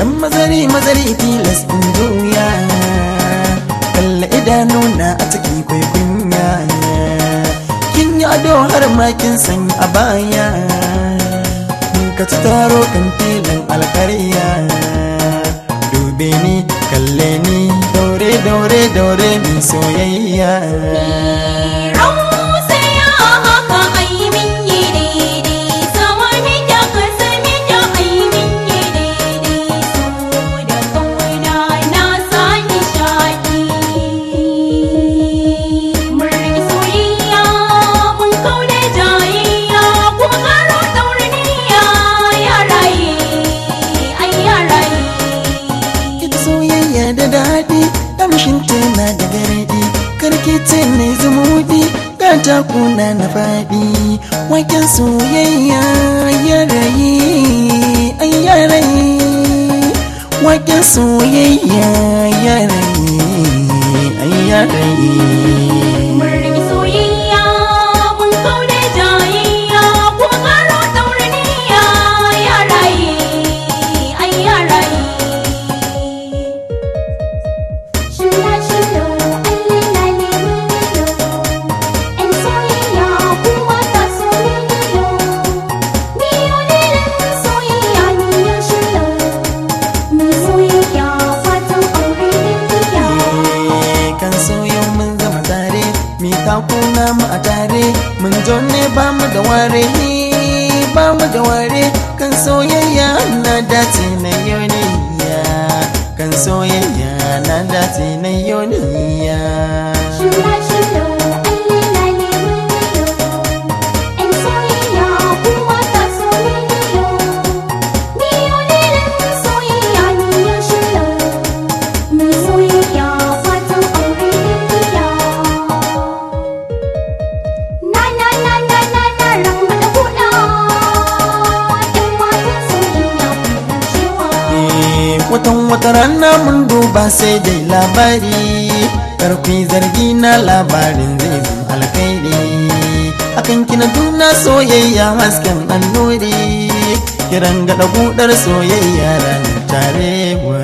dan mazari mazari tilas in juya kalla idanuna a ciki kwai kunya kin yi ado har ma kin sanya a baya ka ci taro kan filin alkarya dube ni kalle ni daure daure daure mai soyayya ita soyayya da daɗi kamshin tana da garɗi karki ce ne zumuɗi gata kuna na faɗi waken soyayya ya rayi ai ya rayi waken soyayya ya rayi ai ya rayi kan soyo mun zama tare mi takuna mu a tare mun zo ne ba mu da ware ba mu da ware kan soyayya na dace na yoniya kan soyayya na dace na yoniya watan wata rana mun duba sai dai labari karfi zargi na labarin zai zama alkhairi akan kina tuna soyayya hasken annuri kiran gada budar soyayya ranar tare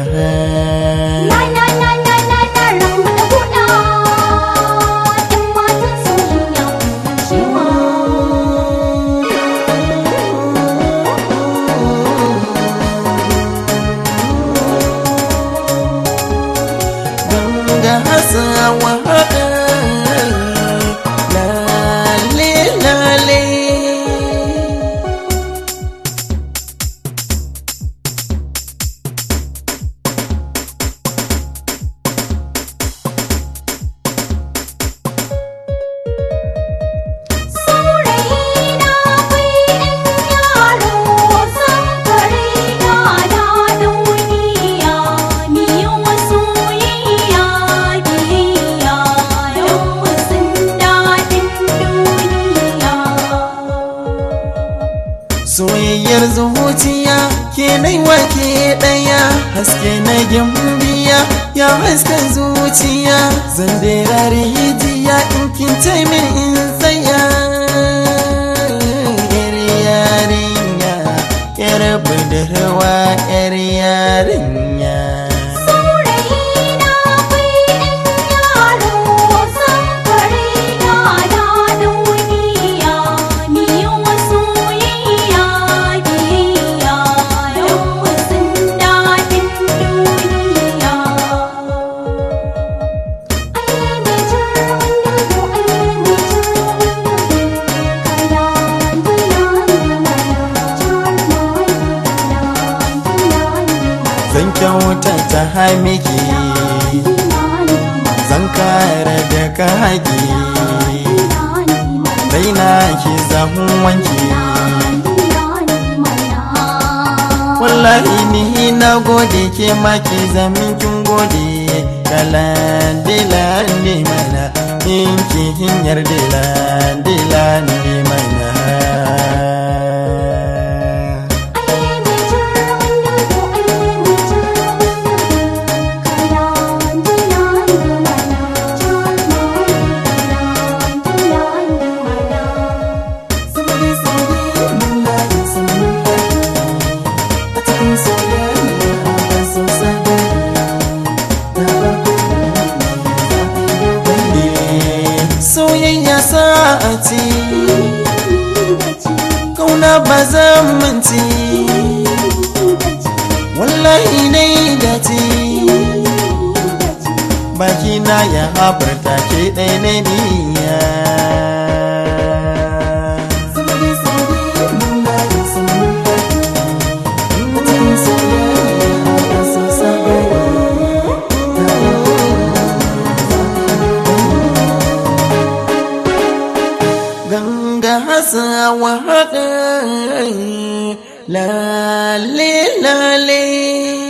ganga hasawa lale lale soyayyar zuciya ke nai wake daya haske na gimbiya ya hasken zuciya zan dera rijiya in kin min in tsaya yar yarinya yar budurwa yar yarinya zan kyauta ta haimiki zan kare da ka haƙi raina ki zahun wanki wallahi ni na gode ke ma ki zamin kin gode kalan dilan di mana in ki hinyar dilan dilan di mana Thank you. na yi dace baki na ya haɓarta ke ɗaya na niyya ganga hasawa haɗa lale lale